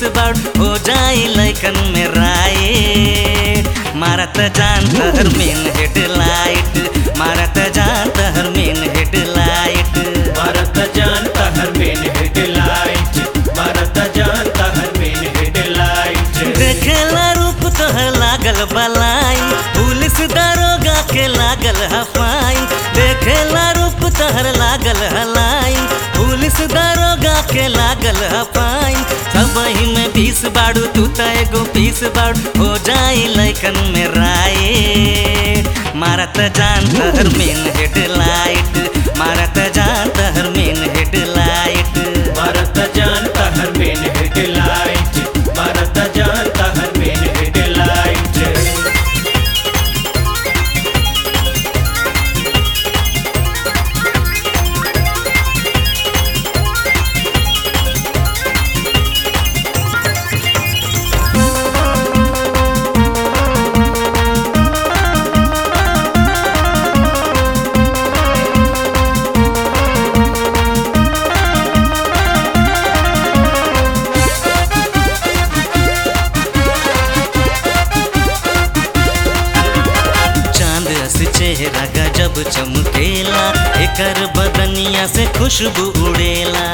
बाड़ हो जाई लैकन में राय मारत जान तहर मेन हेडलाइट मारत जान तहर मेन हेडलाइट मारत जानता हर मेन हेडलाइट मारत जानता हर मेन हेडलाइट देखेला रूप तोहर लागल बलाइन पुलिस दरोगा के लागल हफाइन देखेला रूप तोहर लागल हलाइन पुलिस दरोगा के लागल हफाइन सब ही में बीस बाड़ू तू त एगो पीस बाड़ू हो जाई लैकन में राय मारत जान तहर मेन हेडलाइट मारत जान तहर मेन हेडलाइट मारत जानता हर मेन हेडलाइट मारत जानता हर मेन हेडलाइट चांद अस चेहरा गजब चमकेला एकर बदनिया से खुशबू उड़ेला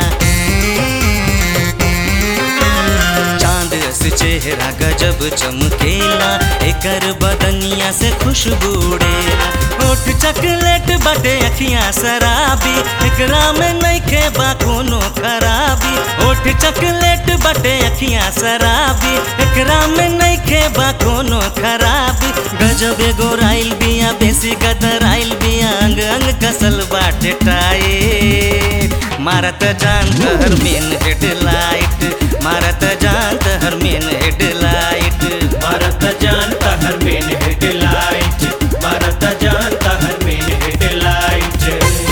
चांद अस चेहरा गजब चमकेला एकर बदनिया से खुशबू उड़ेला होठ चॉकलेट बटे अखियां शराबी एकरा में नइखे बा कोनो खराबी होठ चॉकलेट बटे अखियां शराबी एकरा में नइखे बा कोनो खराबी गजब एगो राइल बिया बेसी गदर आइल बिया अंग अंग कसल बाटे टाए मारत जान तहर मेन हेडलाइट मारत जान तहर मेन हेडलाइट मारत जानता हर मेन हेडलाइट मारत जानता हर मेन हेडलाइट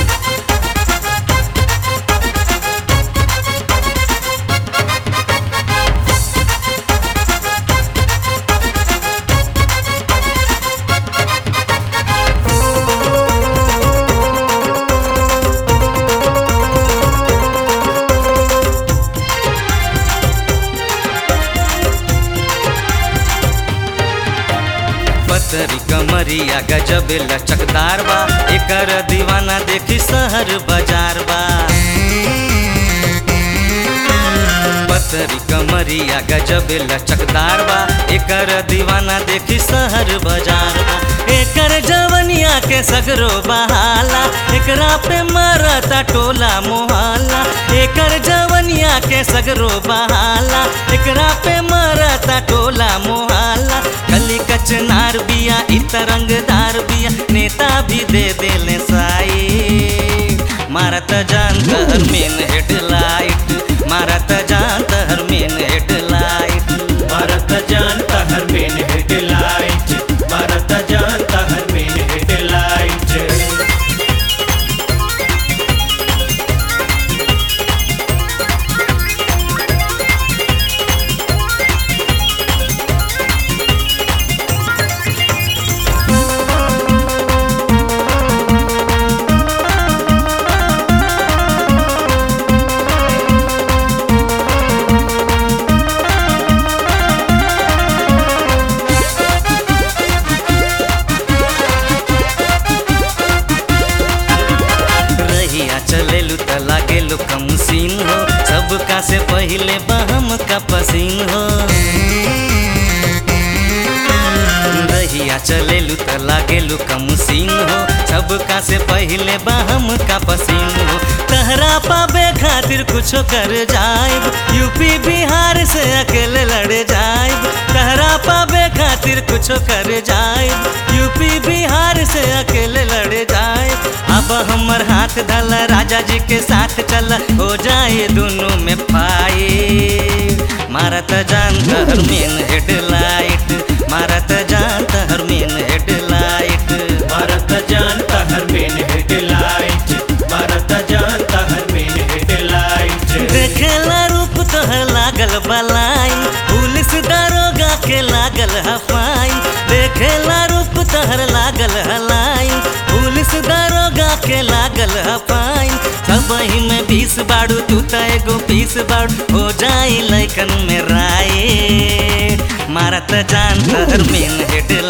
पतरी कमरिया गजब लचकदार बा एकर दीवाना देखी शहर बाजार बा पतरी कमरिया गजब लचकदार बा एकर दीवाना देखी शहर बाजार बा एकर जवनिया के सगरो बहाला एकरा पे मरता टोला मोहल्ला एकर जवनिया के सगरो बहाला एकरा पे मरता टोला मोहल्ला कली कचनार बिया इत रंगदार बिया नेता भी दे देले साई मारत जान तहर मेन हेडलाइट मारत जान तहर मेन हेडलाइट मारत जानता हर मेन हेडलाइट मारत जानता हर मेन हेडलाइट रहिया चलेलू त लागेलू कम सीन हो सबका से पहिले बहम का पसीन हो रहिया चलेलू त लागेलू कम सीन हो सबका से पहिले बहम का पसीन हो तहरा पाबे खातिर कुछो कर जाइब यूपी बिहार से अकेले लड़ जाइब तहरा पाबे खातिर कुछो कर जाइब यूपी बिहार से अकेले लड़ जाइब अब हमर हाथ धल राजा जी के साथ चल हो जाए दोनों में पाए मारत जान तहर मेन हेडलाइट मारत जान तहर मेन हेडलाइट मारत जानता हर मेन हेडलाइट मारत जानता हर मेन हेडलाइट देखेला रूप तोहर लागल बलाइन पुलिस दरोगा के लागल हफाइन देखेला रूप तोहर लागल हलाइन पुलिस दरोगा के लागल हफाइन सब ही में बीस बाड़ू तू त एगो पीस बाड़ू हो जाई लैकन में राय मारत जान तहर मेन हेडलाइट